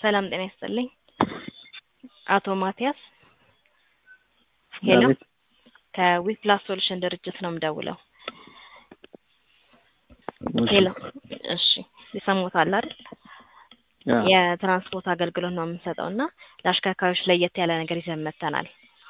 ሰላም ጤና ይስጥልኝ። አቶ ማቲያስ ሄሎ፣ አቤት። ከዊፕላስ ሶሉሽን ድርጅት ነው የምደውለው። እሺ። ሄሎ፣ እሺ ይሰሙታል አይደል? አዎ። የትራንስፖርት አገልግሎት ነው የምንሰጠው እና ለአሽከርካሪዎች ለየት ያለ ነገር ይዘን መጥተናል።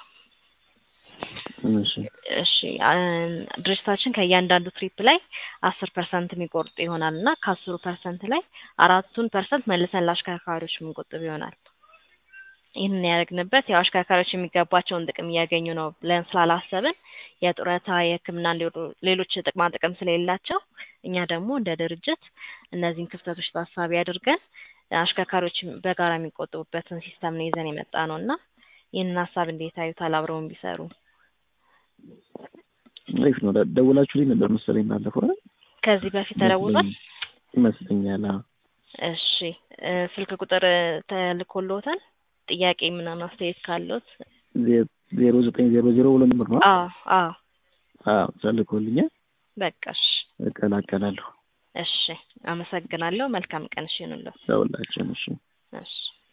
እሺ። እሺ አ- ድርጅታችን ከእያንዳንዱ ትሪፕ ላይ አስር ፐርሰንት የሚቆርጥ ይሆናል እና ከአስሩ ፐርሰንት ላይ አራቱን ፐርሰንት መልሰን ለአሽከርካሪዎች የምንቆጥብ ይሆናል። ይህንን ያደረግንበት ያው አሽከርካሪዎች የሚገባቸውን ጥቅም እያገኙ ነው ብለን ስላላሰብን የጡረታ፣ የሕክምና እንዲሁ ሌሎች ጥቅማ ጥቅም ስለሌላቸው እኛ ደግሞ እንደ ድርጅት እነዚህን ክፍተቶች ታሳቢ አድርገን አሽከርካሪዎች በጋራ የሚቆጥቡበትን ሲስተም ነው ይዘን የመጣ ነው እና ይህንን ሀሳብ እንዴት አዩታል? አብረውን ቢሰሩ አሪፍ ነው። ደ- ደውላችሁልኝ ነበር መሰለኝ ባለፈው አይደል? ከዚህ በፊት ተለውጧል። ይመስለኛል። አዎ። እሺ እ ስልክ ቁጥር ተልኮልዎታል? ጥያቄ ምናምን አስተያየት ካለዎት? ዜ- ዜሮ ዘጠኝ ዜሮ ዜሮ ብሎ ነበር ነው። አዎ አዎ አዎ ተልኮልኛል። በቃ እሺ እቀላቀላለሁ። እሺ አመሰግናለሁ። መልካም ቀን እሺ ይሁንልዎት። ደውላችን። እሺ። እሺ